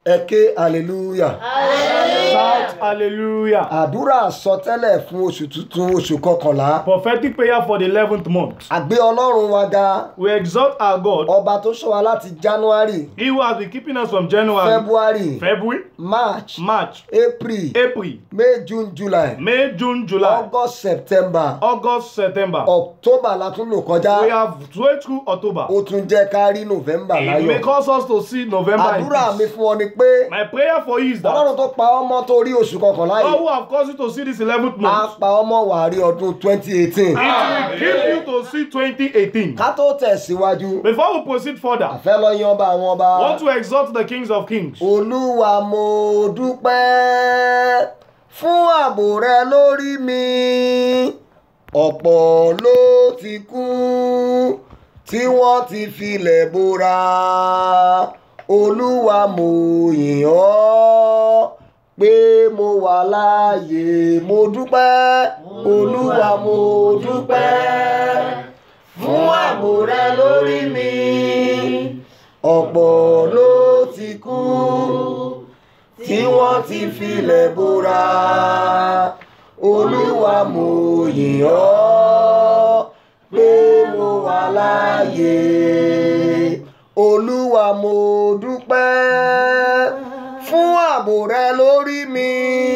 ẹ ké hallelujah. Shout hallelujah. àdúrà àsọtẹ́lẹ̀ fún oṣù tuntun oṣù kọkànlá. Prophetic prayer for the 11th month. àgbé ọlọ́run wa ga We exalt our God, ọba tó ṣọ́ wa láti january He who has been keeping us from January, february February, march March, april April, may june july May, June, July, august september August, September. october la tún lò We kọjá have wait through October. ó tún jẹ́ ká rí november It may láyọ̀. cause us to see November in àdúrà mi peace. fún ọ ni pé My prayer for you is that ọlọ́run tó pa ọmọ tó rí oṣù kọkànlá God yìí who have caused you to see this 11th á month, pa ọmọ wà rí ọdún twenty eighteen. it will give you to see 2018. ká tó tẹ̀síwájú Before we proceed further, àfẹ́ lọ yan ọba àwọn ọba. I want to exalt the kings of kings. olúwa mo dúpẹ́ fún ààbò rẹ lórí mi ọ̀pọ̀ ló ti kú tí wọ́n ti filẹ̀ bora olúwa mo yìn ọ́ pé mo wà láàyè mo dúpẹ́ olúwa mo dúpẹ́ fún ààbò rẹ lórí mi ọ̀pọ̀ ló ti kú tí wọ́n ti filẹ̀ bora olúwa mo yìn ọ́ pé mo wà láàyè olúwa mo dúpẹ́ fún ààbò rẹ lórí mi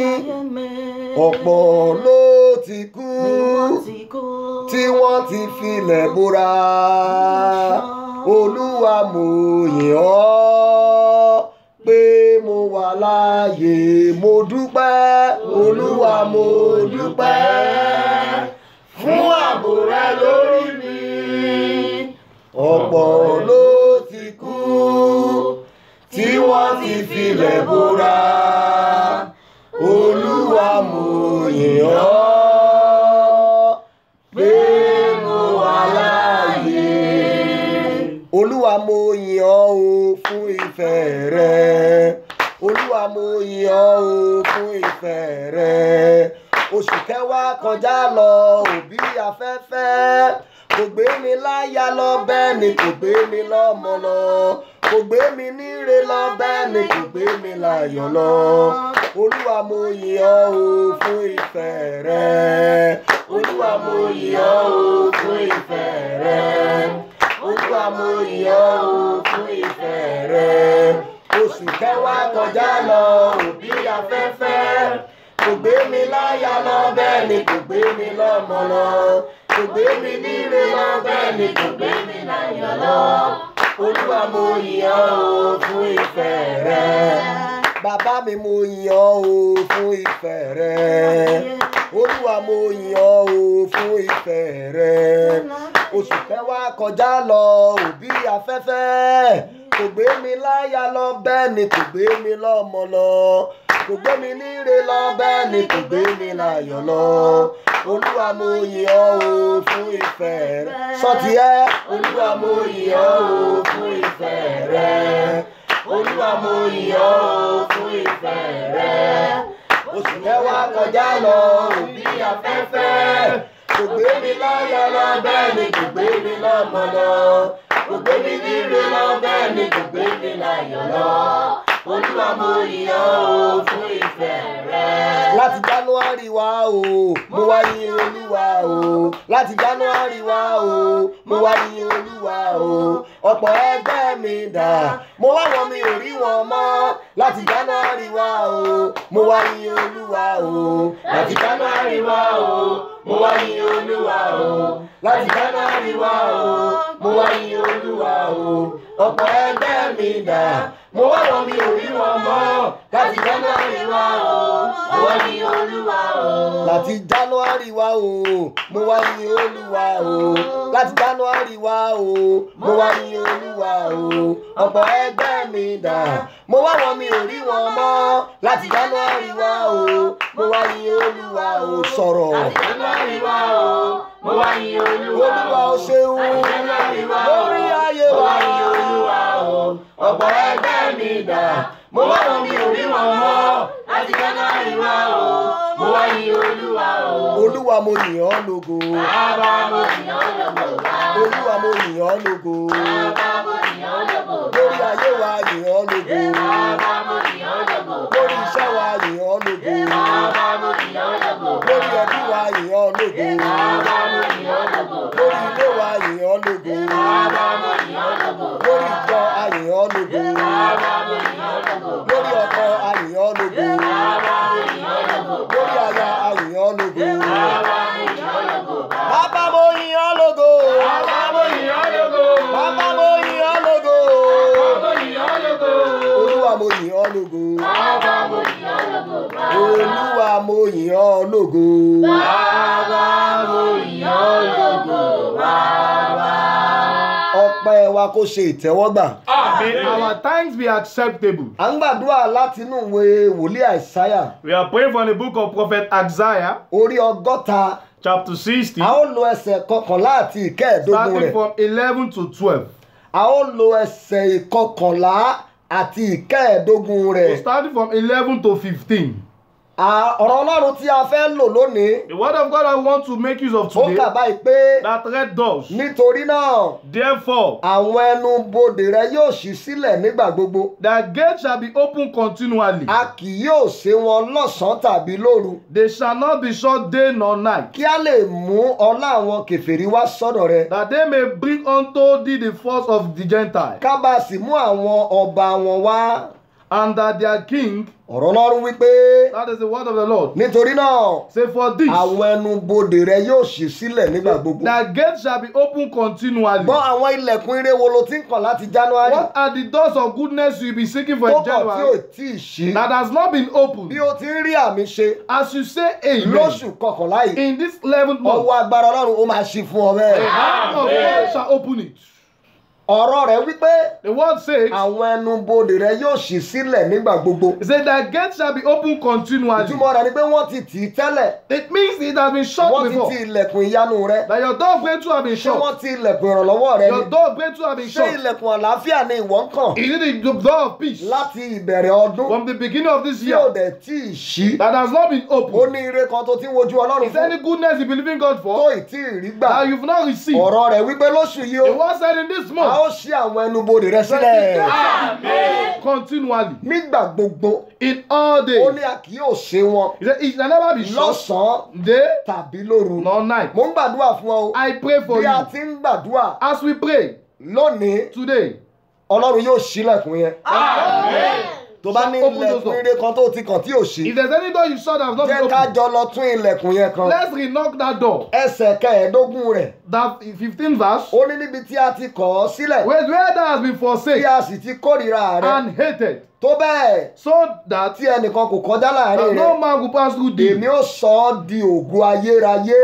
ọ̀pọ̀ ló ti kú tí wọ́n ti filẹ̀ bora olúwa mo yìn ọ́ pé mo wà láàyè mo dúpẹ́ olúwa mo dúpẹ́ fún ààbò rẹ lórí mi ọ̀pọ̀ ló ti kú tí wọ́n ti filẹ̀ bora olúwa mo yìn ọ́ pé mo wà láàyè olúwa mo yìn ọ́ o fún ìfẹ́ rẹ olúwa mo yìn ọ́ o fún ìfẹ́ rẹ oṣù kẹwàá kọjá lọ òbí afẹ́fẹ́ kò gbé mi láyà lọ bẹ́ẹ̀ ni kò gbé mi lọ́mọ lọ kò gbé mi níre lọ bẹ́ẹ̀ ni kò gbé mi láyọ̀ lọ olúwa mo yìn ọ́ o fún ìfẹ́ rẹ olúwa mo yìn ọ́ o fún ìfẹ́ rẹ olúwa mo yìn ọ́ o fún ìfẹ́ rẹ oṣù kẹwàá kọjá lọ òbí afẹ́fẹ́ kò gbé mi láyà lọ bẹ́ẹ̀ ni kò gbé mi lọ́mọ lọ kò gbé mi níre lọ bẹ́ẹ̀ ni kò gbé mi láyọ̀ lọ olúwa mo yìn ọ́ o fún ìfẹ́ rẹ bàbá mi mo yìn ọ́ o fún ìfẹ́ rẹ olúwa mo yìn ọ́ o fún ìfẹ́ rẹ oṣù kẹwàá kọjá lọ òbí afẹ́fẹ́ kò gbé mi láyà lọ bẹ́ẹ̀ ni kò gbé mi lọ́mọ lọ kò gbé mi níre lọ bẹ́ẹ̀ ni kò gbé mi láyọ̀ lọ olúwa mo yìn ọ́ o fún ìfẹ́ rẹ sọtì ẹ olúwa mo yìn ọ́ o fún ìfẹ́ rẹ olúwa mo yìn ọ́ o fún ìfẹ́ rẹ oṣù mẹ́wàá kọjá lọ òbí afẹ́fẹ́ kò gbé mi láyà lọ bẹ́ẹ̀ ni kò gbé mi lọ́mọ lọ kò gbé mi níre lọ bẹ́ẹ̀ ni kò gbé mi láyọ̀ lọ olúwa mo yìn ọ́ o fún ìfẹ́ rẹ. láti january wá o mo wá yìn olúwa o láti january wá o mo wá yìn olúwa o ọ̀pọ̀ ẹgbẹ́ mi dà mo wá wọn mi ò rí wọn mọ́ láti january wá o mo wá yìn olúwa o láti january wá o mo wá yìn olúwa o láti january wá o mo wá yìn olúwa o ọ̀pọ̀ ẹgbẹ́ mi dà mo wá wọn mi ò rí wọn mọ́ láti january wá o mo wá yìn olúwa o láti january wá o mo wá yìn olúwa o láti january wá o mo wá yìn olúwa o ọ̀pọ̀ ẹgbẹ́ mi dà mo wá wọn mi ò rí wọn mọ́ láti january wá o mo wá yìn olúwa o sọ̀rọ̀ Láti January wá o, mo wá yìn Olúwa olúwa o ṣeun Láti January wá o, lórí ayé mo wa wá yìn Olúwa o. Ọ̀pọ̀ ẹgbẹ́ mi dà, mo wá wọn mi ò rí wọn mọ́. Láti January wá o, mo wá yìn Olúwa o. olúwa mo yìn ọ́ lógo Bàbá mo yìn ọ́ lógo wá. olúwa mo yìn ọ́ lógo Bàbá mo yìn ọ́ lógo wá. lórí ayé wa yìn ọ́ lógo Bàbá mo mo yìn ọ́ lógo Bàbá mo yìn ọ́ lógo. olúwa mo yìn ọ́ lógo Bàbá mo yìn ọ́ lógo. Bàbá. ọpẹ́ wa kó ṣe ìtẹ́wọ́gbà May our thanks be acceptable. à ń gbàdúrà láti inú ìwé wòlíì àìsáyà We are praying from the book of Prophet Isaiah, orí ọgọ́ta chapter 60, a ó lo ẹsẹ̀ kọkànlá àti ìkẹẹ̀ẹ́dógún starting rẹ̀ from 11 to 12. a ó lo ẹsẹ̀ ìkọkànlá àti ìkẹẹ̀ẹ́dógún rẹ̀ Starting from 11 to 15. À- ọ̀rọ̀ ọlọ́run tí a fẹ́ lò lónìí The word of God I want to make use of ó today kà báyìí pé that read thus. nítorí náà Therefore, àwọn ẹnu bodè rẹ yóò ṣí sílẹ̀ nígbà gbogbo the gate shall be open continually. a kì yóò ṣe wọn lọ́sàn-án tàbí lóru They shall not be shut day nor night, kí a lè mú ọlá àwọn kèfèrí wá sọ́dọ̀ rẹ that they may bring unto thee the force of the Gentiles, ká bá a sì mú àwọn ọba wọn wá and that their king, ọ̀rọ̀ ọlọ́run wípé that is the word of the Lord, nítorí náà say for this, àwọn ẹnu bodè rẹ yóò ṣí sílẹ̀ nígbà gbogbo the gate shall be open continually. gbọ́ àwọn ilẹ̀kùn ire wo ló ti ń kàn láti january What are the doors of goodness you be seeking for tó in kàn tí ò January tí ì ṣí that has not been opened? bí o ti ń rí àmì ṣe As you say amen, lóṣù kọkànlá yìí in this 11th month, ọwọ́ agbára ọlọ́run ó máa ṣí fún ọ the bẹ́ẹ̀. hand of God shall open it. ọ̀rọ̀ rẹ̀ wípé The word says, àwọn ẹnu bodè rẹ yóò ṣí sílẹ̀ nígbà gbogbo. it said that gate shall be open continually. ìtumọ̀ rẹ̀ ni pé wọ́n ti tì í tẹ́lẹ̀ It means it has been shut wọ́n ti before. ti ilẹ̀kùn ìyanu rẹ That your door of breakthrough have been ṣé shut. wọ́n ti ilẹ̀kùn ìrànlọ́wọ́ rẹ Your ni door of breakthrough have been ṣé shut. ilẹ̀kùn àlàáfíà ni ìwọ ń kàn Is it the door of peace láti ìbẹ̀rẹ̀ ọdún from the beginning of this tí ò year dẹ̀ tí ì ṣí. that has not been ó opened? ní ire kan tó ti ń wojú ọlọ́run Is there fún any goodness you believe in God tó for ì tí ì rí gbà. that you've not received? ọ̀rọ̀ rẹ̀ wípé lóṣù yìí The ó word said in this a ó month, ṣí àwọn ẹnu bodè rẹ that the sílẹ̀ gate shall be open continually nígbà gbogbo in all ó days. ní a kì yóò ṣe wọn He said, it shall never be shut lọ́sàn-án day tàbí lóru. nor night. mo ń gbàdúrà fún ọ o I pray for bí a you ti ń gbàdúrà as we pray lónìí today. ọlọ́run yóò ṣílẹ̀kùn yẹn tó bá ní Open those ilẹ̀kùn doors. ire kan tó ti kàn tí ò ṣí If there's any door you shut that has not jẹ́ been ká opened, jọ lọ tún ilẹ̀kùn yẹn kan let's re-knock that door. ẹsẹ̀ kẹẹ̀ẹ́dógún rẹ̀ That 15th verse, ó ní níbi tí a ti kọ̀ ọ́ sílẹ̀ where, where that has been tí forsaken a sì ti kórìíra rẹ̀ and hated, tó bẹ́ẹ̀ so that tí ẹnìkan kò kọjá láàrin that rẹ̀ no man will pass through thee. èmi ó sọ ọ́ di ògo ayérayé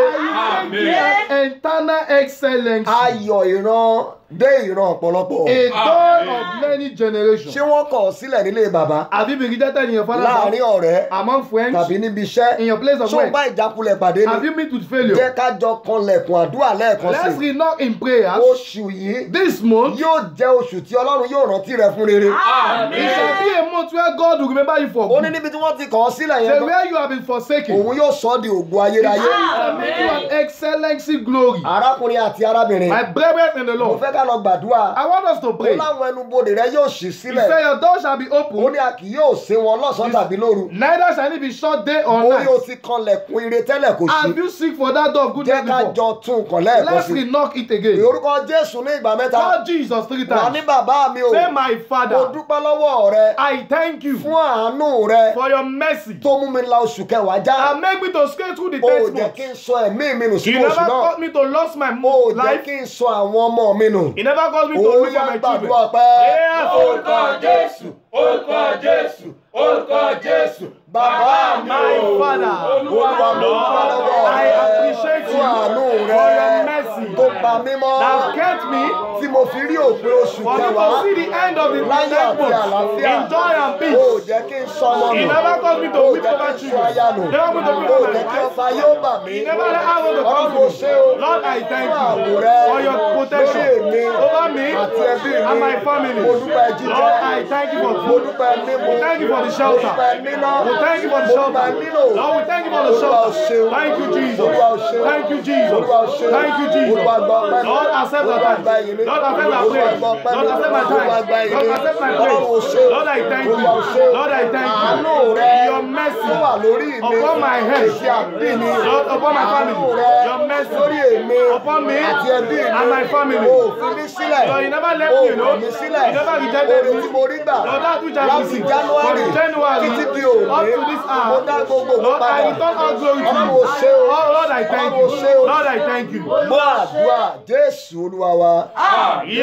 An eternal excellence, a ayọ̀ ìran dé ìran ọ̀pọ̀lọpọ̀ door of many generations. ṣé wọ́n kọ̀ ọ́ sílẹ̀ nílé bàbá Have you been rejected in your father's láàrin house, ọ̀rẹ́ among friends, tàbí níbi iṣẹ́ in your place of ṣó work? bá ìjákulẹ̀ pàdé Have ni you met with jẹ́ failure? ká jọ kanlẹ̀kùn àdúrà lẹ́ẹ̀kan Let's sí re-knock in prayers. oṣù yìí This month, yóò jẹ́ oṣù tí ọlọ́run yóò rántí rẹ fún rere it shall be a month where God will remember you for ó ní good. níbi tí wọ́n ti kọ̀ ọ́ sílẹ̀ Say yẹn where you have been forsaken. òun yóò sọ ọ́ di ògo ayérayé shall make you an excellency glory. arákùnrin àti arábìnrin My brethren in the mo Lord, fẹ́ ká lọ gbàdúrà I want us to ó pray. láwọn ẹnubodè rẹ yóò ṣí He sílẹ̀ said, Your door shall be ó open, ní a kì yóò ṣe wọn lọ́sàn-án tàbí lóru neither shall it be shut day or orí o night. ti kanlẹ̀kùn ire tẹ́lẹ̀ kò sí Have you seek for that door of jẹ́ goodness ká before? jọ tún un kàn lẹ́ẹ̀kan Let's sí re-knock it again. orúkọ jésù ní ìgbà mẹ́ta Call Jesus three wà ní times. bàbá mi o Say, My mo Father, dúpẹ́ lọ́wọ́ rẹ I thank you fún àánú rẹ for your mercy tó mú mi la oṣù kẹwàá já and make me to skate through the o ò tenth jẹ́ month. kí n sọ ẹ̀mí mi nù You sínú never oṣù náà caused me to lose my o ò jẹ́ life. kí n sọ àwọn ọmọ mi nù He never caused me to ó lose yá my gbàdúrà children. pẹ́ Yes. Orúkọ Jésù, orúkọ Jésù, orúkọ Jésù. bàbá mi My o Father, olúwa mo dúpẹ́ lọ́wọ́ I rẹ appreciate you fún àánú for rẹ your mercy tó pa mí mọ́ that kept me tí mo fi rí òpin oṣù for me to kẹwàá see the end of the láyọ̀ next àti month àlàáfíà in joy and o ò peace. jẹ́ kí n sọ ọmọ He nù never caused me to o ò weep jẹ́ over kí n sọ aya nù children. Never put to weep o ò over jẹ́ my kí wife. ọfà yóò bà mí He never let arrow to ọlọ́run come ò to ṣe me. o Lord, I thank fún ààbò you rẹ for your lórí protection èmi over me àti ẹbí mi and my family. mo dúpẹ́ jíjẹ Lord, I thank you for mo food. dúpẹ́ mímu We thank you for the mo shelter. dúpẹ́ níná We thank you for the mo shelter. dúpẹ́ nílò Lord, we thank you for the Olúwa ò shelter. ṣeun. Thank you, Jesus. Olúwa ò ṣeun. Thank you, Jesus. Olúwa ò ṣeun. Thank you, Jesus. Olúwa gba ọpẹ́ mi. Lord, accept our Olúwa thanks. gba ìyìn mi. Lord, accept my Olúwa praise. gba ọpẹ́ mi. Lord, accept my Olúwa thanks. gba ìyìn Lord, mi. accept my Ọlọ́run ò praise. ṣeun. Lord, I thank you. Olúwa ò ṣeun. Lord, I thank you. Àánú rẹ Your mercy tó wà lórí mi upon my head. èsì àbí mi Lord, upon my family. Àánú rẹ Your mercy lórí èmi upon me àti ẹbí mi and my family. o ò fi mí sílẹ̀ Lord, you never left o me, ò you know. kọ̀ mí sílẹ̀ You never rejected oore me. tí mo rí gbà Lord, that which I láti received January from January títí di up òní to this mo hour. dá gbogbo ògo Lord, I padà return all glory to Ọlọ́run you. ò ṣe o Oh, Lord, I thank you. Ọlọ́run ò ṣe o Lord, I thank you. gbọ́ àdúrà Jésù Olúwa wa Yes,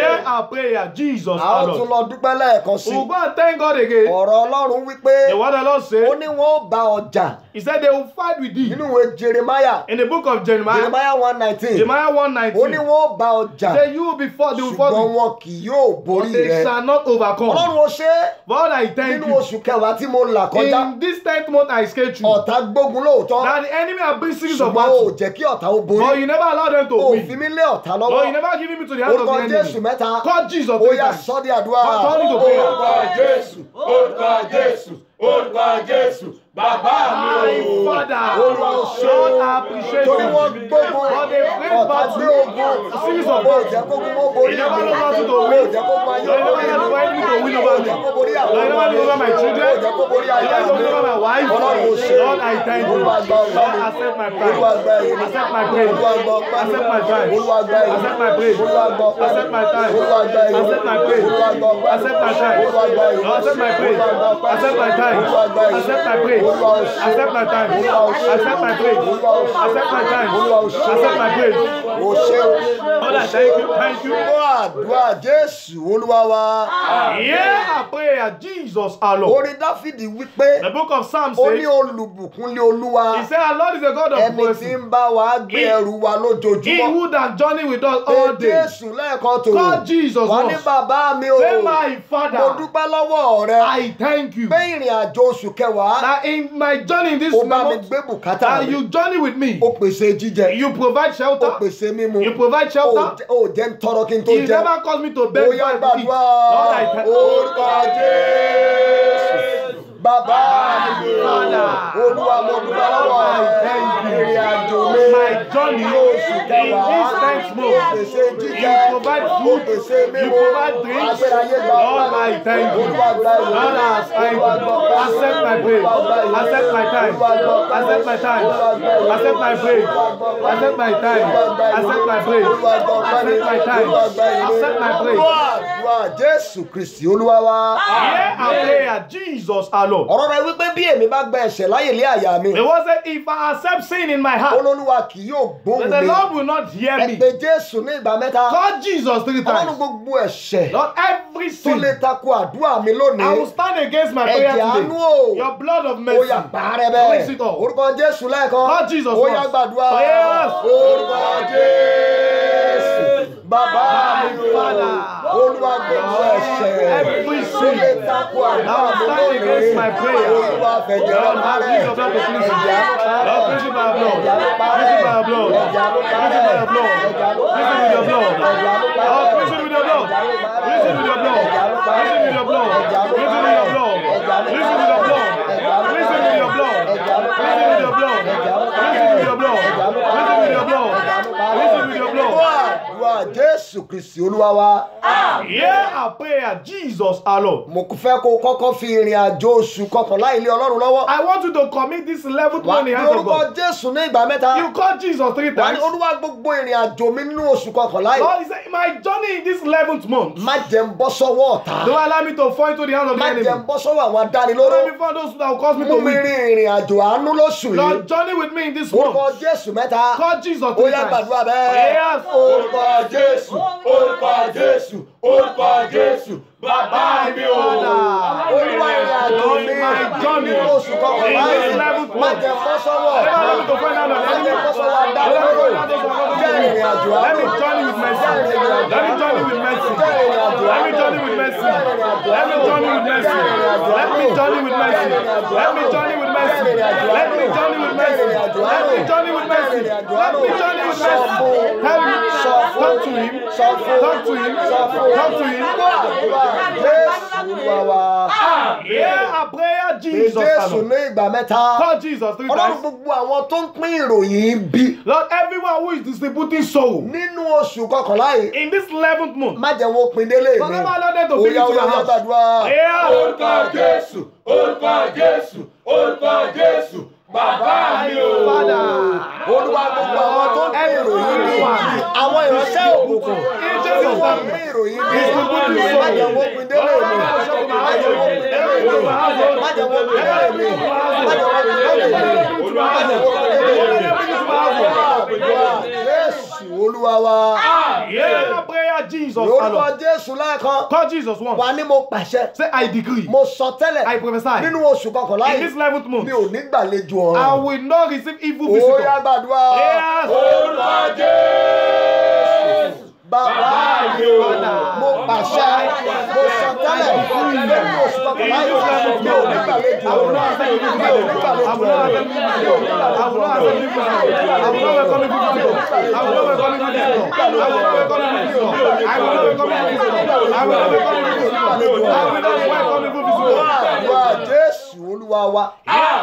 Hear our prayer, Jesus a our ó tún Lord. lọ dúpẹ́ lẹ́ẹ̀kan sí We'll go and thank God again. ọ̀rọ̀ ọlọ́run wípé The word the Lord ó said, ní wọn ó bá ọjà He said they will fight with thee. nínú ìwé jeremiah In the book of Jeremiah, jeremiah one nineteen Jeremiah ó ní 119, wọn ó bá ọjà say you will be fought, they will ṣùgbọ́n fought with wọn kì yóò but borí they rẹ shall not overcome. ọlọ́run ó ṣe é Lord, I thank nínú you. oṣù kẹwàá tí mo là kọjá In this tenth month I escaped through. ọ̀tá gbógun lóòótọ́ That the enemy have been series of ṣùgbọ́n o ò battles. jẹ́ kí ọ̀tá ó But borí you never allow them to o ò fi win. mí lé ọ̀tá But you lọ́wọ́ never give me to the hands of orúkọ the jésù enemy. mẹ́ta Call Jesus ó three yá times. sọ́ di àdúrà Turn it to prayer. Orúkọ Jésù, orúkọ Jésù, orúkọ Jésù, bàbá mi My o. Father, Olúwa ó ṣe Lord, é. I appreciate torí wọ́n you. gbógun But they played ọ̀tá battle. gbé ogun Series of o ò jẹ́ kó kún mọ́ borí You never mi know how to o win. ò jẹ́ kó kún ayé You never borí know mi for enemy to win o over ò me. jẹ́ kó borí àwọn You never ọmọ mi know over my children. o ò jẹ́ kó borí You aya never mi know over my wife. ọlọ́run ò ṣe é. Lord, I thank you. Olúwa gba ọ̀gá Lord, mi. accept my Olúwa gba praise. ẹ̀yìn mi. Accept my praise. Olúwa gba ọpẹ́ mi. Accept my time. Olúwa gba ẹ̀yìn mi. Accept my praise. Olúwa gba ọpẹ́ mi. Accept my time. Olúwa gba ẹ̀yìn mi. Accept my praise. Olúwa gba ọpẹ́ mi. Accept my time. Olúwa gba ẹ̀yìn mi. Lord, accept my praise. Olúwa gba ọpẹ́ mi. Accept my time. Olúwa gba ẹ̀yìn mi. Accept my praise. Olúwa ó ṣe é. Accept my time. Olúwa ó ṣe é. Accept my praise. Olúwa ó ṣe é. Accept my time. Olúwa ó ṣe é. Accept my praise. o ṣe o. Lord, I thank you. Thank you. Gbọ́ àdúrà Jésù Olúwa wa. Hear our prayer, Jesus our Lord. Orin Dáfídì wípé The book of Psalms ó ní says, olùbùkún lé Olúwa. He said, Our Lord is a God of Ẹni tí mercy. ń bá wa gbé He- ẹrù wa He lójoojúmọ́. who that journey with us Pé all day. Jésù lẹ́ẹ̀kan tó. Call Jesus Wà ní once. bàbá mi o. Say, My Mo Father, dúpẹ́ lọ́wọ́ rẹ. I thank you pé ìrìn àjò oṣù kẹwàá that in my journey in this ó bá mi month, gbé bùkátà that mi you journey with me. ó pèsè jíjẹ You provide ó shelter. pèsè mímu You provide ó shelter. jẹ- ó jẹ́ ń tọrọ kí n tó You jẹ never cause me to ó beg yá for to eat. gbàdúrà Lord, I thank orúkọ Jésù bàbá mi Father. olúwa mo dúpẹ́ lọ́wọ́ I rẹ thank you. ìrìn àjò mi My journey ní oṣù in kẹwàá this tenth ó month. pèsè jíjẹ You provide ó food. pèsè You mímu provide drinks. agbéráyé gba Lord, I thank you. olúwa gba ìwé Lord, I thank olúwa you. gba ọpẹ́ mi. Accept my praise. Olúwa gba ìwé. Accept my time. Olúwa gba ọpẹ́ mi. Accept my time. Olúwa gba ìwé. Accept my praise. Accept my time. Accept my praise. Olúwa gba ọpẹ́ mi. Accept my time. Olúwa gba ìwé. Accept my praise. Gbọ́ àdúrà Jésù Kristì Olúwa wa. Hear our prayer, Jesus our Lord. ọ̀rọ̀ rẹ̀ wípé bí èmi bá gba ẹ̀ṣẹ̀ láyè lé àyà mi The word said, If I accept sin in my heart, olólùwà kì yóò gbóhùn then the mi Lord will not hear ẹ me. pé Jésù ní ìgbà mẹ́ta Call Jesus three ọlọ́run times. gbogbo ẹ̀ṣẹ̀ Lord, every tó sin, lè tako àdúrà mi I will lónìí stand against my prayer ẹ̀jẹ̀ àánú today. o Your blood of ó mercy. yá parẹ́ Cleanse bẹ́ẹ̀ it all. orúkọ Jésù lẹ́ẹ̀kan Call Jesus ó yá once. gbàdúrà Yes. orúkọ Jésù bàbá mi o Father. olúwa gbogbo ẹ̀ṣẹ̀ Every tó sin. lè tako àdúrà I will mi stand against my lónìí prayer. olúwa fẹ̀jẹ̀ Lord, rẹ̀ have parẹ́ use your blood to cleanse ẹ̀jẹ̀ it. àánú parẹ́ Lord, cleanse it by your blood. ẹ̀jẹ̀ àánú Cleanse parẹ́ it by your blood. ẹ̀jẹ̀ àánú Cleanse parẹ́ it by your blood. ẹ̀jẹ̀ àánú Cleanse parẹ́ it with your blood. ẹ̀jẹ̀ àánú parẹ́ Lord, cleanse it with your blood. Cleanse it with your blood. Cleanse it with your blood. Cleanse it with your blood. Cleanse it with your blood. Cleanse it with your blood. Cleanse it with your blood. Cleanse it with your blood. Cleanse it with your blood. Cleanse it with your Gbọ́ blood. àdúrà Jésù Kristì Olúwa wa. Hear our prayer, Jesus our Lord. Mo fẹ́ kó o kọ́kọ́ fi ìrìn àjò oṣù kọkànlá ilé Ọlọ́run lọ́wọ́. I want you to commit this eleventh Wà á one in pe the hands of orúkọ God. Jésù ní ìgbà mẹ́ta. You call Jesus three Wà á ní times. Olúwa gbogbo ìrìn àjò mi nínú oṣù kọkànlá yìí. Lord, he said, my journey in this eleventh month, Má jẹ́ ń bọ́ sọ́wọ́ ọ̀tá. don't allow me to fall into the hands of the Má enemy. jẹ́ ń bọ́ sọ́wọ́ àwọn Don't adánilóró. let me fall those that will cause me Mú to mi weep. rin ìrìn àjò àánú lóṣù yìí. Lord, journey with me in this Orúkọ month. Jésù mẹ́ta. Call Jesus Ó three yá times. gbàdúrà bẹ́ẹ̀. Yes. Orúkọ Jésù. Orúkọ Jésù, orúkọ Jésù, bàbá mi o. Olúwa ìrìn àjò mi My journey nínú oṣù kọkànlá in this yìí. eleventh Má month. jẹ́ ń bọ́ sọ́wọ́ Don't ọ̀tá. allow me to fall down on the Má jẹ́ ń enemy. bọ́ sọ́wọ́ Don't allow me to adánilóró. fall down those who are Jẹ́ ìrìn àjò Let àánú. me journey with mercy. Jẹ́ ìrìn àjò Let me àánú. journey with mercy. Jẹ́ ìrìn àjò Let me àánú. journey with mercy. Jẹ́ ìrìn àjò Let me àánú. journey with mercy. Jẹ́ ìrìn àjò Let me àánú. journey with mercy. Jẹ́ ìrìn àjò Let me àánú. journey with Jẹ́ mercy. ìrìn àjò Let me àánú. journey with Jẹ́ mercy. ìrìn àjò Let àánú. me journey with Jẹ́ mercy. ìrìn àjò Let àánú. me journey with Sọ mercy. fún. Tell him. Sọ fún. Talk to him. Sọ fún. Talk to him. Sọ fún. Talk to him. Gbọ́ àdúrà Jésù Olúwa wa. Hear a prayer, Pé Jesus. Jésù alone. ní ìgbà mẹ́ta. Call Jesus three Ọlọ́run times. gbogbo àwọn tó ń pín ìròyìn bí Lord, everyone who is distributing soul nínú oṣù kọkànlá yìí. in this 11th month, Má jẹ́ wọn pin délé mi. Don't ever allow them to Ó bring yá it to ó yá your ó yá house. gbàdúrà. hear Orúkọ Jésù, orúkọ Jésù, orúkọ Jésù, bàbá mi o. Father. Olúwa gbogbo àwọn tó ń pín ìròyìn bí àwọn ìránṣẹ́ òkùnkùn Angels of wọ́n darkness. pín ìròyìn bí Distributing má soul. jẹ́ wọn pin délé mi. Má jẹ́ wọn pin délé mi. Má jẹ́ wọn pin délé mi. Má jẹ́ wọn pin délé mi. Má jẹ́ wọn pin délé mi. Jésù Olúwa wa. Hear a prayer, prayer Jesus lórúkọ alone. jésù lẹ́ẹ̀kan Call Jesus wà once. ní mo pàṣẹ Say, I decree. mo sọ tẹ́lẹ̀ I prophesy. nínú oṣù kọkànlá In yìí this 11th mi month, ò ní gbàlejò I ọ̀run will not receive evil ó yá visitors. gbàdúrà Yes. Orúkọ Jésù. bàbá mi ò mo pàṣẹ mo sọ tẹ́lẹ̀ nínú oṣù kọkànlá yìí mi ò ní gbàlejò ọ̀run mi ò ní gbàlejò ọ̀run mi ò ní gbàlejò ọ̀run. àdúrà jésù olúwa wa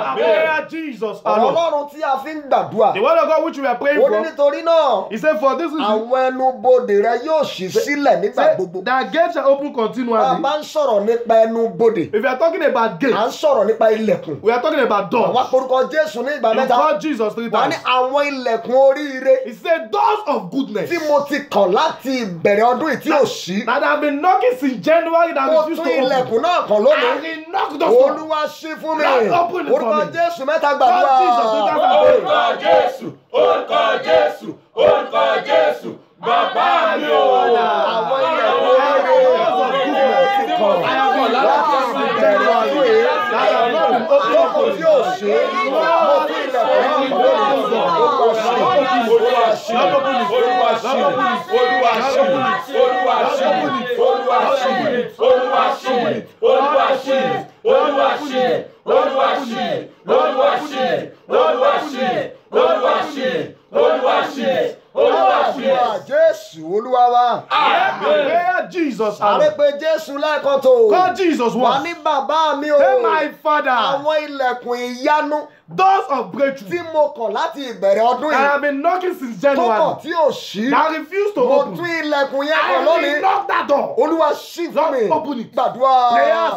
Jesus ọ̀rọ̀ alone. ọlọ́run tí a fi ń gbàdúrà The word of God which we are praying ó ní for, nítorí náà he said, For this reason, àwọn ẹnubodè rẹ yóò ṣí sílẹ̀ nígbà say, gbogbo that gate shall open bá a continually. bá ń sọ̀rọ̀ nípa ẹnubodè If you are talking about à ń gate, sọ̀rọ̀ nípa ilẹ̀kùn we are talking about àwa doors. porúkọ jésù ní ìgbà You mẹ́ta call Jesus three wà ní times. àwọn ilẹ̀kùn oríire He said, Doors of goodness tí mo ti kàn láti ìbẹ̀rẹ̀ ọdún yìí tí ò ṣí that have been knocking since January that mo refused tún to open. ilẹ̀kùn náà kàn lónìí And he knocked us down. olúwa ṣí fún mi Lord, open it for orúkọ me. jésù mẹ́ta gbàdúrà Lord Jesus, do that for me. Orúkọ Jésù. Orúkọ Jésù. Orúkọ Jésù. Bàbá mi o. àwọn ilẹ̀kùn oríire tí mo ti kàn láti ìbẹ̀rẹ̀ ọdún yìí lọ́kọ̀ tí ò ṣí mo tún ilẹ̀kùn náà kàn lónìí olúwa ṣí olúwa ṣí Olúwa ṣí. Olúwa ṣí. Olúwa ṣí. Olúwa ṣí. Olúwa ṣí. Olúwa ṣí. Olúwa ṣí. Olúwa ṣí. Olúwa ṣí. Olúwa ṣí. Olúwa ṣí. Olúwa ṣí. Olúwa ṣí. àdúrà jésù olúwa wa Prayer Jesus àrẹ alone. pé jésù lẹ́ẹ̀kan tó Call Jesus wà once. ní bàbá mi o Say, My Father, àwọn ilẹ̀kùn ìyanu doors of tí breakthrough mo kàn láti ìbẹ̀rẹ̀ ọdún that yìí have been knocking since tó kàn January tí ò ṣí that refused to mo open. tún ilẹ̀kùn yẹn kàn I will lónìí knock that door. olúwa ṣí fún mi Lord, open it. gbàdúrà Prayers.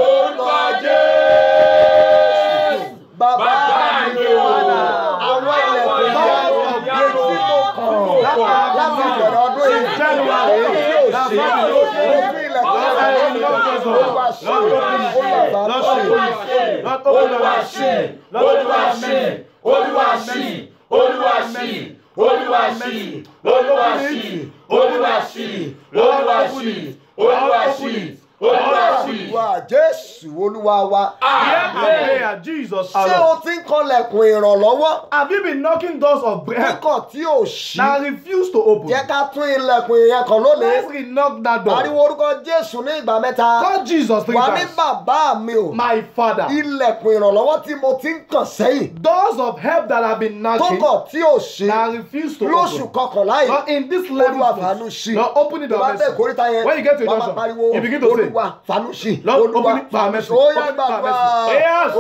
Orúkọ Jésù. bàbá Bàbá mi mi o o. àwọn ilẹ̀kùn ìyanu èyí tí mo kàn láti ìbẹ̀rẹ̀ ọdún yìí èyí tí ò ṣí mo tún ilẹ̀kùn yẹn kàn lónìí olúwa ṣí olúwa bá ṣí. Lord, open Olúwa our ṣí. Olúwa ṣí. Olúwa ṣí. Olúwa ṣí. Olúwa ṣí. Olúwa ṣí. Olúwa ṣí. Olúwa ṣí. Olúwa ṣí. Olúwa ṣí. àdúrà jésù olúwa wa Hear my prayer, Jesus ṣé alone. o ti ń kanlẹ̀kùn ìrànlọ́wọ́ Have you been knocking doors of bread kíkàn tí ò ṣí that refuse to open? jẹ́ ká tún ilẹ̀kùn yẹn kan lónìí Let's re-knock that door. ariwo orúkọ jésù ní ìgbà mẹ́ta Call Jesus three wà ní times. bàbá mi o My Father, ilẹ̀kùn ìrànlọ́wọ́ tí mo ti ń kàn sẹ́yìn doors of help that have been tó knocking kàn tí ò ṣí that refuse to lóṣù open. kọkànlá yìí Lord, in this level, olúwa fàánú ṣí Lord, open it tó bá up. bẹ́ẹ̀ kórìíta yẹn When you get to wàá a máa junction, pariwo you begin to say, olúwa fàánú ṣí Lord, olúwa open it by fàánú mercy. ṣí ó yá Open it by gbàdúrà mercy. Yes.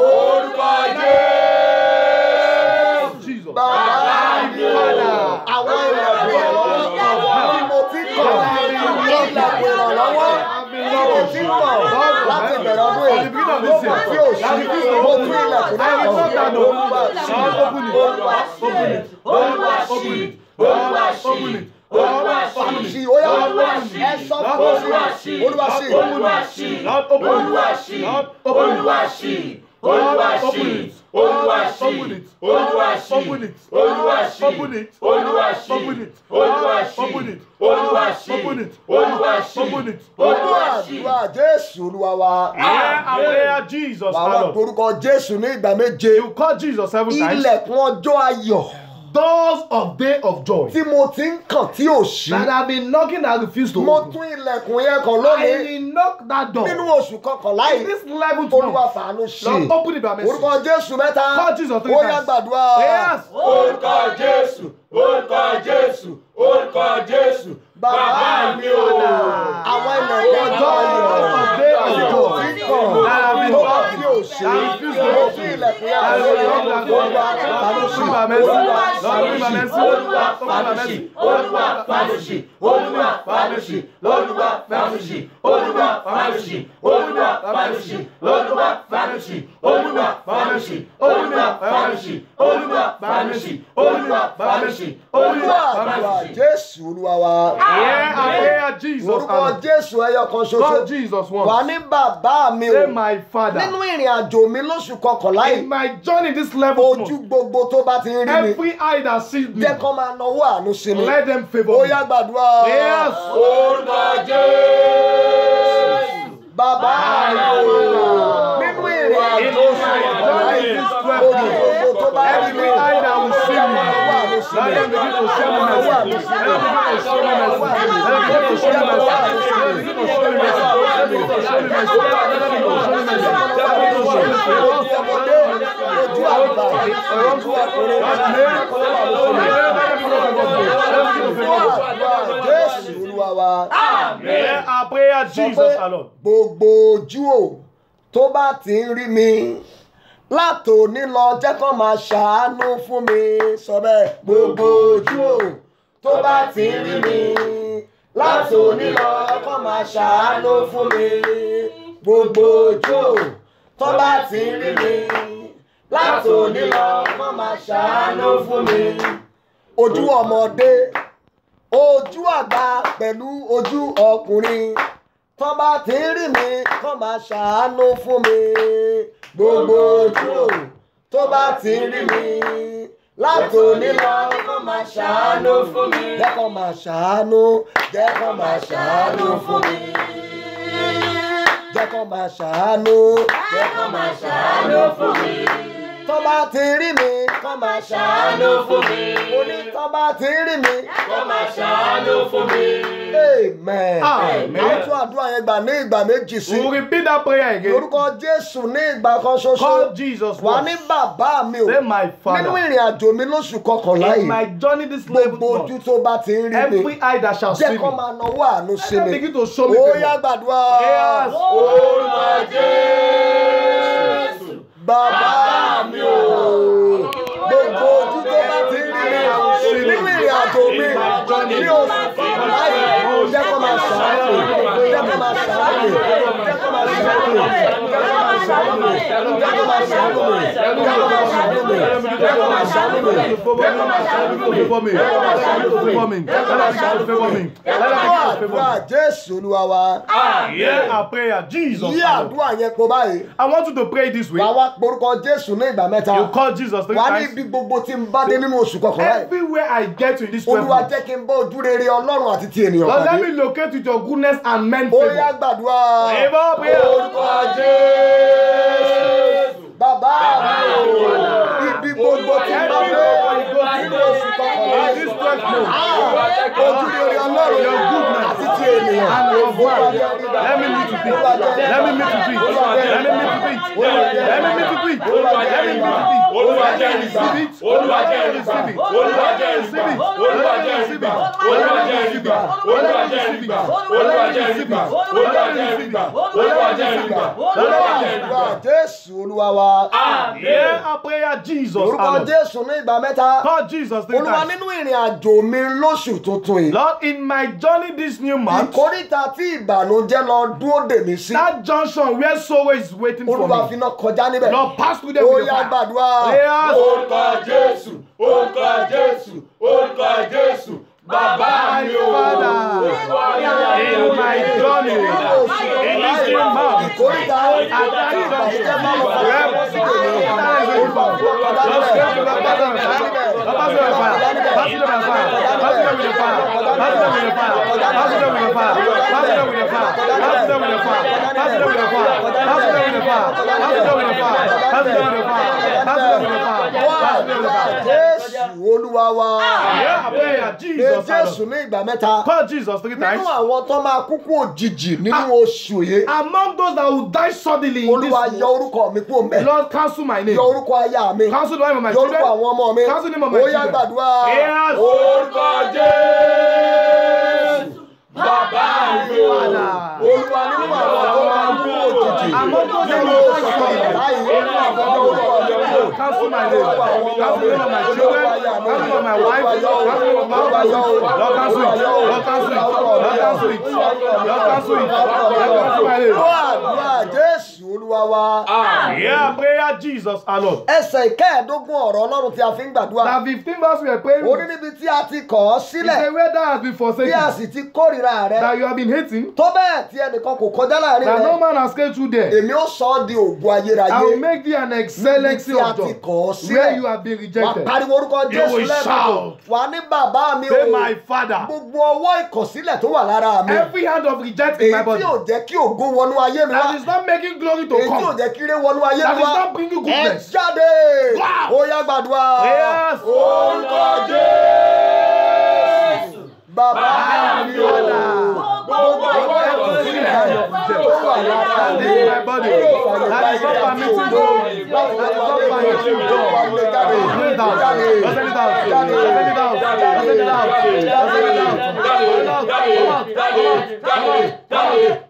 Orúkọ Jésù. Jesus. bàbá mi o Father. àwọn ilẹ̀kùn ìrànlọ́wọ́ tí mo ti kàn ilẹ̀kùn ìrànlọ́wọ́ tí mo ti kàn láti bẹ̀rẹ̀ ọdún yìí ló kàn tí ò ṣí mo tún ilẹ̀kùn náà kàn olúwa ṣí olúwa ṣí Olúwa ṣí. Olúwa ṣí. Olúwa ṣí. ṣí ó yá ẹ sọ fún Olúwa ṣí ṣí. olúwa ṣí Olúwa ṣí. Lord, open it. Olúwa ṣí. Lord, open it. Olúwa ṣí. Olúwa Open ṣí. it. Olúwa ṣí. Open it. Olúwa ṣí. Open it. Olúwa ṣí. Open it. Olúwa ṣí. Open it. Olúwa ṣí. Open it. Olúwa ṣí. Open it. Olúwa ṣí. Open it. Olúwa ṣí. àdúrà jésù olúwa wa Hear our prayer, Jesus. wàá wá alone. torúkọ jésù ní ìgbà méje You call Jesus seven times. ilẹ̀kùn ọjọ́ ayọ̀ Doors of day of joy tí mo ti ń kàn tí ò ṣí that have been knocking that refuse to mo open. tún ilẹ̀kùn yẹn kàn I lónìí will knock that door. nínú oṣù kọkànlá In yìí this level olúwa tomorrow. fàánú ṣí Lord, open it by mercy. orúkọ jésù mẹ́ta Call Jesus three ó yá times. gbàdúrà Yes. Orúkọ Jésù. Orúkọ Jésù. Orúkọ Jésù. Bàbá mi o. àwọn ilẹ̀kùn ọjọ́ ayọ̀ Day of tí mo joy. ti ń kàn That have been tó kàn knocking. tí ò ṣí That refuse to mo open. tún ilẹ̀kùn yẹn I kàn will lónìí knock that door. olúwa fàánú Lord, ṣí open by mercy. olúwa Lord, open by mercy. Olúwa Open by fàánùsì. mercy. Olúwa fàánùsì. Olúwa fàánùsì. Olúwa fàánùsì. Olúwa fàánùsì. Olúwa fàánùsì. Olúwa fàánùsì. Olúwa fàánùsì. Olúwa fàánùsì. Olúwa fàánùsì. Olúwa fàánùsì. olúwa Olúwa àdúrà fàánùsì. jésù olúwa wa Hear our prayer, Jesus. orúkọ alone. jésù ẹyọ kan Call ṣoṣo Jesus wà once. ní bàbá mi o Say, my nínú Father. ìrìn ìrìn àjò mi lóṣù kọkànlá In yìí my journey this level, ojú gbogbo tó bá ti ń rí mi every eye that sees me, jẹ́ kó máa náwó àánú sí mi let them ó favor me. yá gbàdúrà Yes. Orúkọ Jésù. bàbá mi ò nínú ìrìn àjò In oṣù my kọkànlá journey yìí this ojú 12 gbogbo tó bá rí mi Every eye that will see jẹ́ me, kó náwó àánú sí let mi them begin to show me náwó àánú mercy. sí Let mi them begin to show me mercy. Let them begin to show me mercy. Let them begin to show me mercy. Let them begin to show me mercy. Let them begin to show me mercy. Let them begin to show me mercy. ojú ọmọdé ojú àgbà ojú ọkùnrin fún àdúrà jésù olúwa wa. Hear our prayer, sọ Jesus pé alone. gbogbo ojú ò tó bá ti ń rí mi látòní lọ jẹ́ kó máa ṣàánú fún mi sọ bẹ́ẹ̀ gbogbo ojú ò tó bá ti ń rí mi látòní lọ kó máa ṣàánú fún mi gbogbo ojú ò tó bá ti ń rí mi látòní lọ kó máa ṣàánú fún mi ojú ọmọdé ojú àgbà pẹ̀lú ojú ọkùnrin tó bá ti ń rí mi kó máa ṣàánú fún mi gbogbo ojú ò tó bá ti ń rí mi látòní lọ kó máa ṣàánú fún mi jẹ́ kó máa ṣàánú jẹ́ kó máa ṣàánú fún mi jẹ́ kó máa ṣàánú jẹ́ kó máa ṣàánú fún mi tó bá ti rí mi kó máa ṣàánú fún mi mo ní tó bá ti rí mi kó máa ṣàánú fún mi. amen. Amen. àwọn tún àdúrà yẹn gbà ní ìgbà méjì sí We will repeat that prayer again. lórúkọ jésù ní ìgbà kan Call ṣoṣo Jesus wà ní once. bàbá mi o Say my nínú Father. ìrìn àjò mi lóṣù kọkànlá In yìí my journey this level, gbogbo ojú Lord, tó bá ti ń rí mi every eye that shall see jẹ́ kó me, máa náwó àánú sí let them mi begin to show me ó yá favor. gbàdúrà Yes. Orúkọ Jésù. bàbá mi o gbogbo ojú tó bá ti ń rí mi nínú ìrìn àjò mi ní oṣù kọkànlá yìí jẹ́ kó máa ṣàánú jẹ́ kó máa ṣàánú jẹ́ kó máa ṣàánú jẹ́ kó máa ṣàánú jẹ́ kó máa ṣàánú jẹ́ kó máa ṣàánú jẹ́ kó máa ṣàánú fún àdúrà jésù olúwa wa Hear our prayer, Jesus. yí alone. àdúrà yẹn kó báyìí I want you to pray this way. wàá wá porúkọ jésù ní ìgbà mẹ́ta You call Jesus three wàá ní times. ibi gbogbo tí n bá dé nínú oṣù kọkànlá yìí Everywhere I get to in this 12 olúwa months, jẹ́ kí n bá ojú rere ọlọ́run àti ti ènìyàn Lord, let pàdé me locate with your goodness and men ó yá favor. gbàdúrà Favor, prayer. Orúkọ Jésù. bàbá mi ò ibi gbogbo tí n bá dé nínú oṣù kọkànlá In this yìí 12 months, ojú rere ọlọ́run Your goodness àti ti ènìyàn and of Olúwa man. jẹ́ rí gbà. Let me meet with it. Olúwa jẹ́ rí Let me gbà. meet with it. Olúwa jẹ́ rí Let me gbà. meet with it. Olúwa jẹ́ Let me rí meet gbà. with it. Olúwa Let jẹ́ me rí meet gbà. with it. Olúwa Let jẹ́ me rí gbà. receive it. Olúwa Let jẹ́ me rí gbà. receive it. Olúwa Let jẹ́ me rí receive gbà. it. Olúwa Let me jẹ́ rí receive gbà. it. Olúwa Let me jẹ́ rí receive gbà. it. Olúwa Let me jẹ́ rí receive gbà. it. Olúwa Let me jẹ́ rí receive gbà. it. Olúwa Let me jẹ́ rí receive gbà. it. Olúwa jẹ́ rí gbà. Olúwa jẹ́ rí gbà. Àdúrà jésù olúwa wa Hear our prayer, Jesus. orúkọ alone. jésù ní ìgbà mẹ́ta Call Jesus three olúwa times. nínú ìrìn àjò mi lóṣù tuntun yìí Lord, in my journey this new month, ìkórìtà tí ìbànújẹ́ lọ dúró dè mí sí that junction where sorrow is waiting for olúwa me, finá kọjá níbẹ̀ Lord, pass through them ó with the yá fire. gbàdúrà Prayers. Orúkọ Jésù. Orúkọ Jésù. Orúkọ Jésù. Bàbá mi ò. Father, in my journey, in this new month, ìkórìtà tí ìbànújẹ́ má lọ fọwọ́ bọ́ sí tèmi olúwa finá kọjá níbẹ̀ Àdúrà jésù olúwa wa pé jésù ní ìgbà mẹ́ta Call Jesus three times. nínú àwọn tó máa kúkú òjijì nínú oṣù yìí Among those that will die suddenly in olúwa this yọ orúkọ mi kúrò mẹ́ Lord, cancel my name. yọ orúkọ aya mi Cancel the name of my yọ orúkọ children. àwọn ọmọ mi Cancel the name of my ó yá children. gbàdúrà Yes. Orúkọ Jésù. Bàbá mi ò. olúwa nínú àwọn tó máa kú òjijì Among those that nínú will oṣù die suddenly. láyé yọ orúkọ mi kúrò Cancel my name. Cancel the name of my children. Cancel the name of my wife. Cancel the name of my husband. Lord, cancel it. Lord, cancel it. Lord, cancel it. Lord, cancel it. Lord, cancel my name. Ó àdúrà Jésù Olúwa wa. Yeah, prayer, Prayer Jesus our Lord. ẹsẹ̀ ìkẹẹ̀ẹ́dógún ọ̀rọ̀ ọlọ́run tí a fi ń gbàdúrà That 15 verse we are praying. orí níbi tí a ti kọ̀ ọ́ He sílẹ̀ said, where thou hast been bí a forsaken, sì ti kórìíra rẹ that you have been hating, tó bẹ́ẹ̀ tí ẹnìkan kò kọjá láàrin that rẹ no man has escaped through there. èmi ó sọ ọ́ di ògùn ayérayé I will make thee an níbi excellency tí a of ti God, kọ̀ ọ́ sílẹ̀ where you have been wà rejected. pariwo orúkọ You jésù will lẹ́ẹ̀kan shout. wà ní bàbá mi o Say my Father. gbogbo ọwọ́ ìkọ̀sílẹ̀ tó wà lára mi Every hand of reject in èyí my tí body ò jẹ́ kí ògo wọnú ayé mi wá that is not making glory to èyí tí ò come, jẹ́ kí ire wọnú ayé that mi is wá not bringing ẹ goodness. jáde Wow. ó yá gbàdúrà Yes. orúkọ jésù bàbá mi o gbogbo ọwọ́ ìkọ̀sílẹ̀ tó wà lára mi in my body that is not permitting glory, that is not permitting God. Send it out, send it out, send it out, send it out, send it out, come out, come out, come out.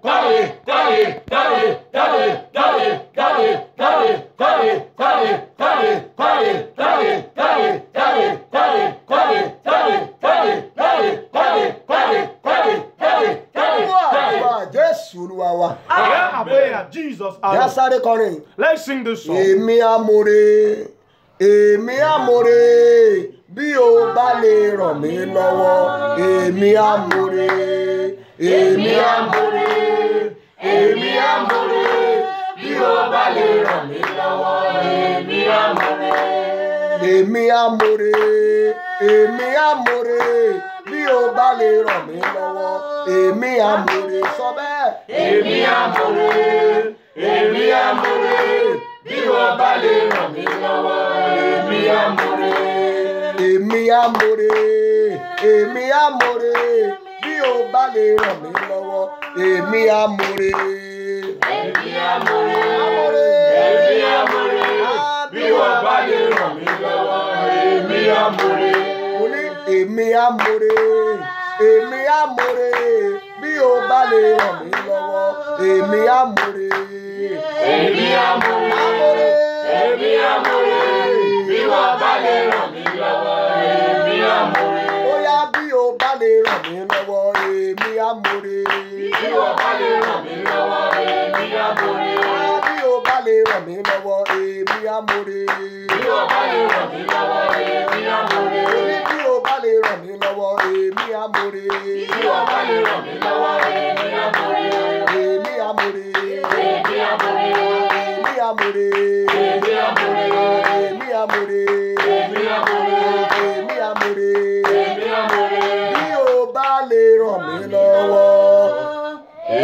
Àdúrà Jésù Olúwa wa. Hear our prayer Jesus our Yá Lord. sáré kọrin. Let's sing this song. Èmi amòre, èmi amòre, bí o bá lè ràn mí lọ́wọ́. Èmi amòre, èmi amòre, èmi amòre, bí o bá lè ràn mí lọ́wọ́. Èmi amòre. Èmi amòre, èmi amòre, bí o bá lè ràn mí lọ́wọ́. Èmi amòre sọ bẹ́ẹ̀. Èmi amòre, èmi amòre, bí o bá lè ràn mí lọ́wọ́. Èmi amòre. Èmi amòre, èmi amòre, bí o bá lè ràn mí lọ́wọ́. Èmi amòre. Èmi amòre. Amòre. Èmi amòre, bí o bá lè ràn mí lọ́wọ́. Èmi amòre. Mo ní èmi amòre, èmi amòre, bí o bá lè ràn mí lọ́wọ́. Èmi amòre. Èmi amòre. Amòre. Èmi amòre, bí o bá lè ràn mí lọ́wọ́. Èmi amòre. Bóyá bí o bá lè ràn mí lọ́wọ́. Èmi amòre. Bí o bá lè ràn mí lọ́wọ́. Èmi amòre. Bí o bá lè ràn mí lọ́wọ́. Èmi amòre. Bí o bá lè ràn mí lọ́wọ́. Èmi amòre. Bí o bá lè ràn mí lọ́wọ́. Èmi amòre. Bí o bá lè ràn mí lọ́wọ́. Èmi amòre. Èmi amòre. Èmi amòre. Èmi amòre. Èmi amòre. Èmi amòre. Èmi amòre. Èmi amòre. Èmi amòre. Bí o bá lè ràn mí lọ́wọ́.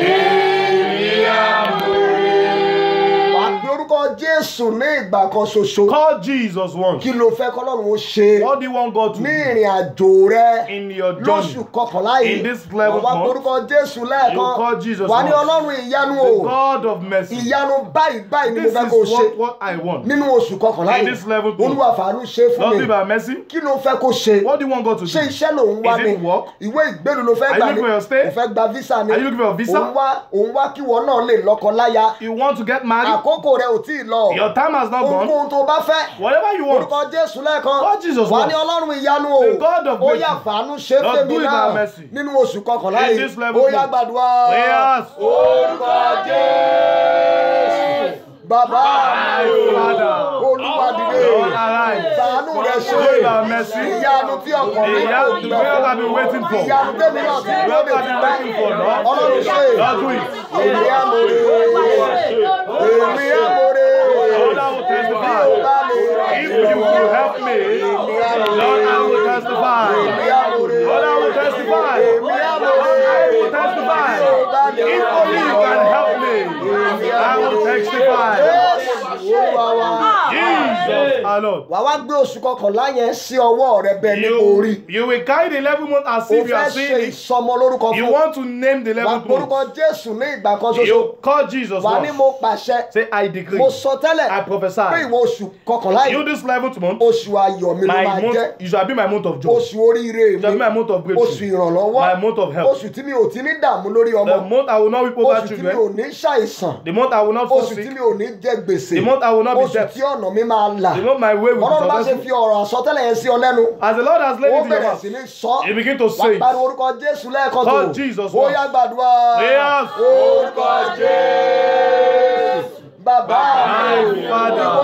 Èmi amòre. Wà á pe orúkọ Jésù ní ìgbà kan ṣoṣo. Call Jesus once. Kí ló fẹ́ kọ́lọ́run ó ṣe? What do you want God to ní do ìrìn àjò rẹ in your lóṣù journey? kọkànlá yìí In this eleventh wà month, orúkọ jésù you lẹ́ẹ̀kan call Jesus wà ní once. ọlọ́run ìyanu The o God of mercy. ìyanu báyìí báyìí ni mo This fẹ́ kó o is ṣe what, what I want. nínú oṣù kọkànlá In yìí this eleventh month. olúwa fàánú ṣe fún Lord, mi be by mercy. kí ló fẹ́ kó ṣe What do you want God to ṣé do? iṣẹ́ lòun wá Is ni it work? ìwé ìgbélu ló fẹ́ Are gbà you ní looking for your stay? o fẹ́ gba visa ni Are you looking for a visa? òun wá òun wá kí wọn náà lè lọ́kọ láya You want to get married? àkókò rẹ ò tí ì lọ Your time has not gone. ohunkóhun tó bá fẹ́ Whatever you want. orúkọ jésù lẹ́ẹ̀kan What Jesus wà wants. ní ọlọ́run ìyanu o The God of ó mercy. yá fàánú ṣe Lord, fèmí do it náà by mercy. nínú oṣù kọkànlá In yìí this level ó yá month. gbàdúrà Yes. orúkọ jésù bàbá My Father. olúwa dìde Lord, arise. fàánú rẹ ṣe Do it by mercy. ìyanu tí ọkàn mi The kò young- the miracle I've been waiting for. ìyanu tẹ́mi náà ti The lóde miracle I've ti been pẹ́ waiting for, Lord. ọlọ́run ṣe Lord, do it. èmi amòre èmi amòre Lord, I will testify. bí o bá lè ràn If mí you lọ́wọ́ will help me, Lord, I will testify. èmi amòre Lord, I will testify. èmi amòre I will testify. If only you can help me, I will testify. Jésù olúwa wa. Jesus, our Lord. wà wá gbé oṣù kọkànlá yẹn sí ọwọ́ rẹ bẹ́ẹ̀ ní orí You, you will carry the 11 month as o if you fẹ́ are ṣe seeing it. ìsọmọ lórúkọ You fún want to name the wà 11th porúkọ month. jésù ní ìgbà kan ṣoṣo You call Jesus wà ní once. mo pàṣẹ Say, I decree. mo sọ tẹ́lẹ̀ I pé prophesy. ìwọ oṣù kọkànlá You yìí this 11th month, oṣù ayọ̀ mi ló my máa month, jẹ́ you shall be my month of joy. oṣù oríire You shall be mi my month of oṣù breakthrough. ìrànlọ́wọ́ My month of help. oṣù tí mi ò ti ní dààmú lórí The ọmọ month I will not weep over oṣù tí mi ò children. ní ṣàìsàn The month I will not fall oṣù tí sick. mi ò ní jẹ gbèsè The month I will not be oṣù debt. tí ọ̀nà mi máa là The month my way will be ọlọ́run bá ṣe successful. fi ọ̀rọ̀ àsọtẹ́lẹ̀ yẹn sí ọ lẹ́nu As the Lord has laid ó it in your bẹ̀rẹ̀ mouth, sí ní sọ you begin to wà say it. pariwo orúkọ jésù lẹ́ẹ̀kan tó Call Jesus ó once. yá gbàdúrà Yes. orúkọ jésù bàbá My mi Father. ìwọ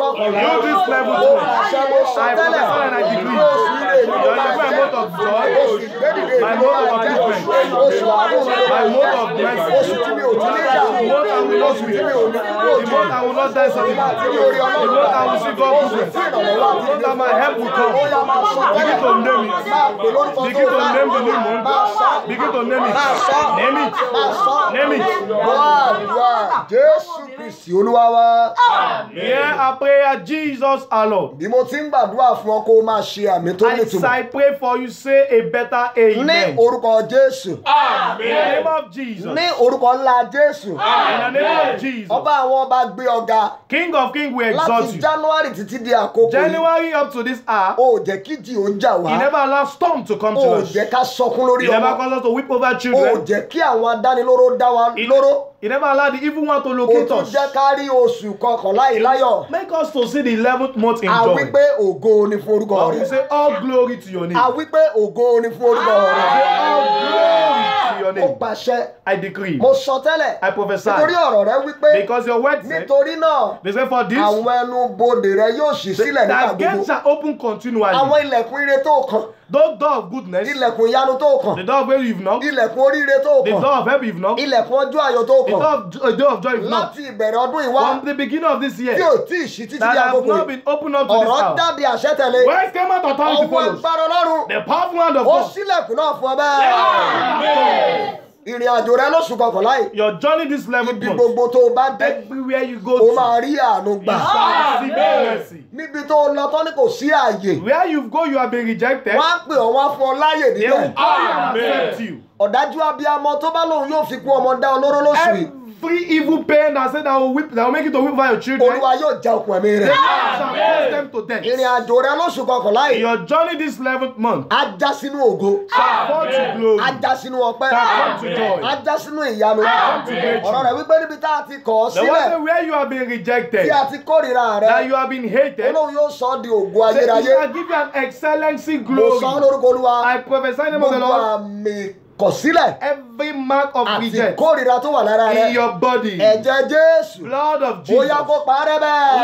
kọkànlá You this level ó twelve. pàṣẹ mo sọ I tẹ́lẹ̀ prophesy and I decree. ní oṣù ilé mi ló Your máa my jẹ́ month of joy. oṣù ìgbédìde My mi ló month máa of jẹ́ upliftment. oṣù àánú mi ló My máa month of jẹ́ blessing. oṣù tí mi ò ti ní dà The month I will not oṣù weep. tí mi ò ní The kúrò jù month I will not die suddenly. tí mi ò rí The ọlọ́run month I will see God oṣù goodness. tí ìrànlọ́wọ́ àti The month that my help will come. ó yá máa sọ Begin tẹ́lẹ̀ to name it. máa pè lórúkọ Begin tó to dá name the new month. máa sọ Begin to name it. máa sọ Name it. máa sọ Name it. wá àdúrà jésù kristi olúwa wa Hear our prayer, Jesus our Lord. bí mo ti ń gbàdúrà fún ọ kó o máa ṣe àmì tó As nítumọ̀ I pray for you, say a better ní amen. orúkọ jésù In the name of Jesus. ní orúkọ ńlá jésù In the name of Jesus. ọba àwọn ọba gbé ọga King of kings, we exalt láti you. january títí di àkókò yìí January up to this hour, o ò jẹ́ kí jì ó jà He wá never allowed storm to come o to ò us. jẹ́ ká sọkún lórí He never ọmọ caused us to weep over o ò children. jẹ́ kí àwọn adánilóró dá wa He, lóró he never allowed the evil one to o locate tún us. jẹ́ ká rí oṣù kọkànlá yìí láyọ̀ Make us to see the 11th month in a joy. wí pé ògo ni fún orúkọ But we rẹ say all glory to your name. a wí pé ògo ni fún orúkọ rẹ All glory to your ó name. pàṣẹ I decree. mo sọ tẹ́lẹ̀ I prophesy. nítorí ọ̀rọ̀ rẹ wí pé Because your word said, nítorí náà they say for this, àwọn ẹnu bodè rẹ yóò ṣí sílẹ̀ nígbà that gbogbo gates shall open continually. àwọn ilẹ̀kùn ire tó kàn Those door of goodness, ilẹ̀kùn ìyanu tó kàn the door of where you've knocked, ilẹ̀kùn oríire tó the kàn door of help you've knocked, ilẹ̀kùn ọjọ́ ayọ̀ tó the kàn door of, jo- door of joy you've knocked. láti ìbẹ̀rẹ̀ ọdún ìwá From the beginning of this tí year, ò tí ì ṣí títí that di have àkókò not yìí been opened up to this ọ̀rọ̀ hour. jáde àṣẹ tẹ̀lé Where came out authority ọwọ́ follows? agbára ọlọ́run The powerful hand of ó God. sílẹ̀kùn náà fún ọ bẹ́ẹ̀ ìrìn àjò rẹ lóṣù kọkànlá yìí Your journey this level ibi month. gbogbo tó o bá dé Everywhere you go o to, máa rí àánú gbà you shall receive mercy. níbi tó o lọ tán ní kò sí ààyè Where you go, you have been rejected. wọ́n á pè ọ́ wá fún ọ láàyè They will níbẹ̀ come and accept you. ọ̀dájú abiyamọ tó bá lóun yóò fi kú ọmọ dá olóró lóṣù yìí Every evil pain that said that will whip, that will make you to whip over your children, olúwa yóò já okùn ẹ̀mí rẹ̀ shall cause them to death. ìrìn àjò rẹ lóṣù kọkànlá yìí Your journey this 11th month á já sínú ògo shall fall to glory. á já sínú ọpẹ́ Shall come to joy. á já sínú ìyanu come to breakthrough. ọ̀rọ̀ rẹ̀ wípé níbi tá a ti kọ̀ ọ́ The one sílẹ̀ say where you have been rejected, tí a ti kórìíra rẹ that you have been hated, olóhùn yóò sọ ọ́ di ògo say he ayérayé shall give you an excellency mo sọ ọ́ glory. lórúkọ olúwa I prophesy in the name of the gbogbo Lord. àmì kọ̀sílẹ̀ Every mark of àti reject kórìíra tó wà lára rẹ in your body, ẹ̀jẹ̀ jésù blood of ó Jesus. yá kó parẹ́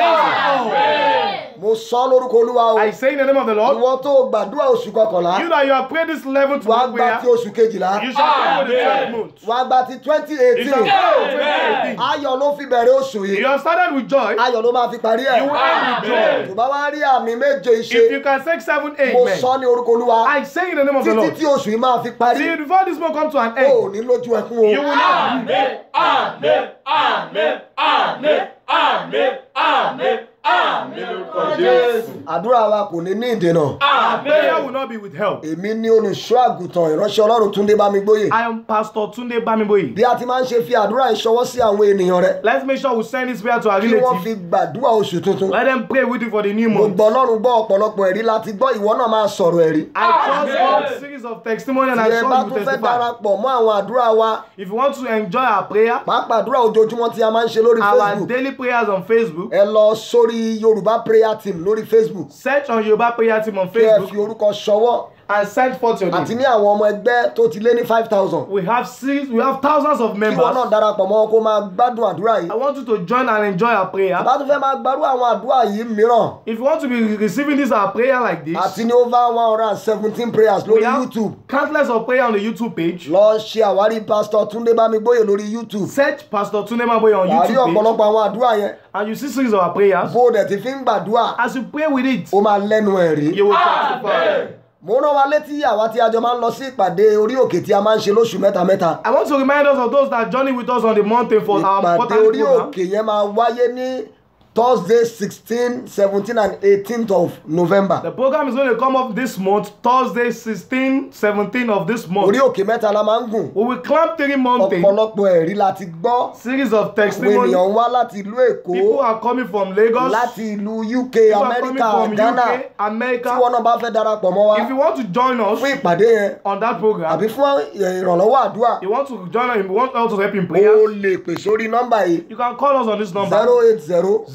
bẹ́ẹ̀ mo sọ ọ́ lórúkọ olúwa o I say in the name of the Lord, ìwọ tó gbàdúrà oṣù kọkànlá you that you have prayed this level to wàá one gba prayer, ti oṣù kejìlá you shall pray for the 12th month. wàá gba ti twenty You eighteen shall pray for 2018. ayọ̀ ló fi bẹ̀rẹ̀ oṣù You yìí have started with joy, ayọ̀ ló máa fi parí ẹ̀ you will end with joy. tó bá wá rí àmì méje If you ìṣe can say seven, mo amen. sọ ní orúkọ olúwa I say in the name of the títí Lord. tí oṣù yìí máa fi parí See, before this month come to an o ò end, ní lójú ẹkún you o will not weep. Amen. Amen. Amen. Amen. Amen. Amen. Lórúkọ Jésù. àdúrà wa kò ní ní ìdènà Prayer will not be withheld. èmi ní olùṣọ́ àgùntàn ìránṣẹ́ ọlọ́run túndé bámigbóyè I am Pastor Tunde Bamiboyi. bí a ti máa ń ṣe fi àdúrà ìṣọwọ́ sí àwọn ènìyàn rẹ Let's make sure we send this prayer to our kí wọ́n fi relatives. gbàdúrà oṣù tuntun Let them pray with you for the new month. gbogbo ọlọ́run gbọ́ ọ̀pọ̀lọpọ̀ ẹ̀rí láti gbọ́ ìwọ náà máa sọ̀rọ̀ ẹ̀rí I trust all series of testimony and tí I ẹ sure bá you tún will fẹ́ testify. darapọ̀ mọ́ àwọn àdúrà wa If you want to enjoy our prayer, pàápàá àdúrà ojoojúmọ́ tí a máa ń ṣe lórí our facebook daily prayers on Facebook, ẹ lọ sórí yorùbá prayer team lórí facebook search on Yoruba Prayer Team on kí ẹ fi Facebook orúkọ ṣọwọ́ and send forth your àti name. ní àwọn ọmọ ẹgbẹ́ tó ti lé ní five thousand We have six, we have thousands of kí wọn náà members. darapọ̀ mọ́ wọn kó máa gbádùn àdúrà yìí I want you to join and enjoy our prayer. bá tún fẹ́ máa gbárù àwọn àdúrà yìí mìíràn If you want to be receiving this our prayer like this, àti ní over one hundred and seventeen prayers we lórí have youtube countless of prayer on the YouTube page. lọ ṣe àwárí pastor túndé bámigbóyè lórí youtube Search Pastor Tunde Maboye on wàá rí YouTube page ọ̀pọ̀lọpọ̀ àwọn àdúrà yẹn and you see series of our prayers. bó o dẹ̀ ti fi ń gbàdúrà As you pray with it, ó máa lẹ́nu ẹ̀ rí. you will testify. mo rán wa létí àwa tí a jọ máa ń lọ sí ìpàdé orí òkè tí a máa ń ṣe lóṣù mẹ́ta mẹ́ta I want to remind us of those that journey with us on the mountain for our ìpàdé important orí program. òkè yẹn máa wáyé ní thursday sixteen seventeen and eighteenth of november The program is going to come up this month, Thursday, 16, 17 of this month. orí òkè mẹ́ta la máa ń gùn We will climb three mountains. ọ̀pọ̀lọpọ̀ ẹ̀rí la ti gbọ́ Series of àwọn testimony. ènìyàn ń wá láti ìlú èkó People are coming from Lagos. láti ìlú uk People are coming amẹ́ríkà from ghana UK, tí America. wọn náà bá fẹ́ darapọ̀ mọ́ wa If you want to join us fún ìpàdé yẹn on that program, àbí fún ìrànlọ́wọ́ àdúrà you want to join us, you want us to help in o prayer, lè pè sórí nọ́mbà yìí you can call us on this number zero eight zero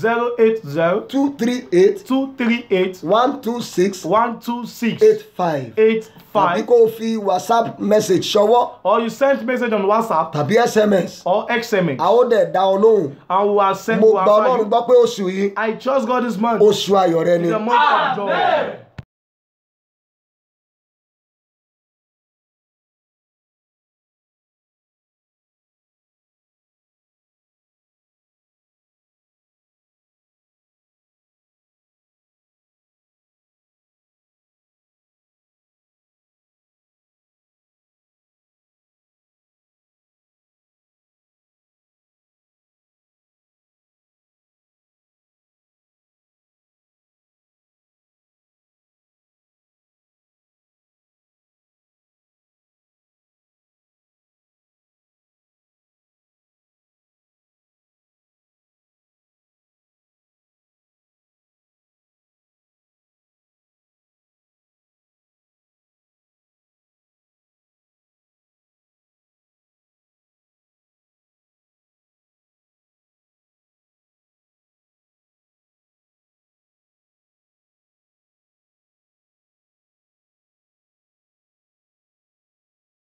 zero eight zero two three eight two three eight one two six one two six eight five eight tàbí five kó o fi whatsapp message ṣọwọ́ or you send message on WhatsApp tàbí sms or XMS a ó dẹ̀ dá ọ lóhùn and we will send mo we gba will answer ọlọ́run you. gbọ́ pé oṣù yìí I trust God this month. oṣù ayọ̀ rẹ ni It's a month of joy.